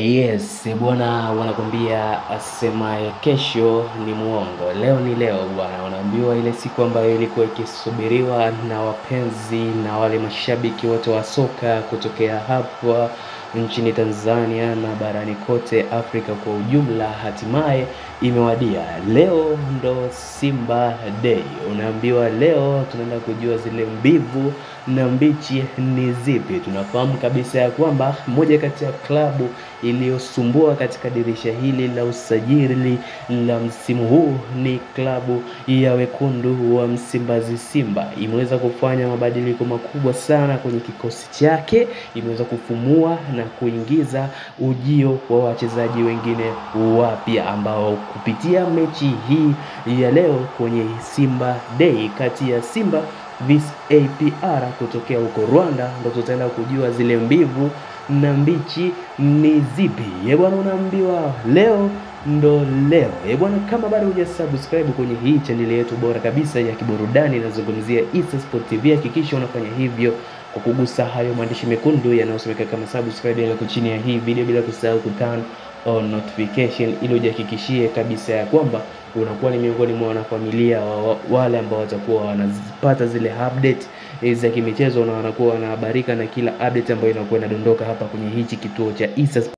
Yes, bwana wanakwambia asemaye kesho ni muongo. Leo ni leo bwana, wanaambiwa ile siku ambayo ilikuwa ikisubiriwa na wapenzi na wale mashabiki wote wa soka kutokea hapa nchini Tanzania na barani kote Afrika kwa ujumla, hatimaye imewadia. Leo ndo Simba Day. Unaambiwa leo tunaenda kujua zile mbivu na mbichi ni zipi. Tunafahamu kabisa ya kwamba moja kati ya klabu iliyosumbua katika dirisha hili la usajili la msimu huu ni klabu ya wekundu wa Msimbazi Simba. Imeweza kufanya mabadiliko makubwa sana kwenye kikosi chake, imeweza kufumua na kuingiza ujio wa wachezaji wengine wapya ambao kupitia mechi hii ya leo kwenye Simba Day kati ya Simba vs APR kutokea huko Rwanda, ndo tutaenda kujua zile mbivu na mbichi ni zipi. Ye bwana, unaambiwa leo ndo leo. Ye bwana, kama bado hujasubscribe kwenye hii chaneli yetu bora kabisa ya kiburudani inazungumzia Issa Sport TV, hakikisha unafanya hivyo kwa kugusa hayo maandishi mekundu yanayosomeka kama subscribe yaliyoko chini ya hii video, bila kusahau kuturn on notification ili ujihakikishie kabisa ya kwamba unakuwa ni miongoni mwa wanafamilia wa wale ambao watakuwa wanazipata zile update za kimichezo na wanakuwa wanahabarika na kila update ambayo inakuwa inadondoka hapa kwenye hichi kituo cha Issa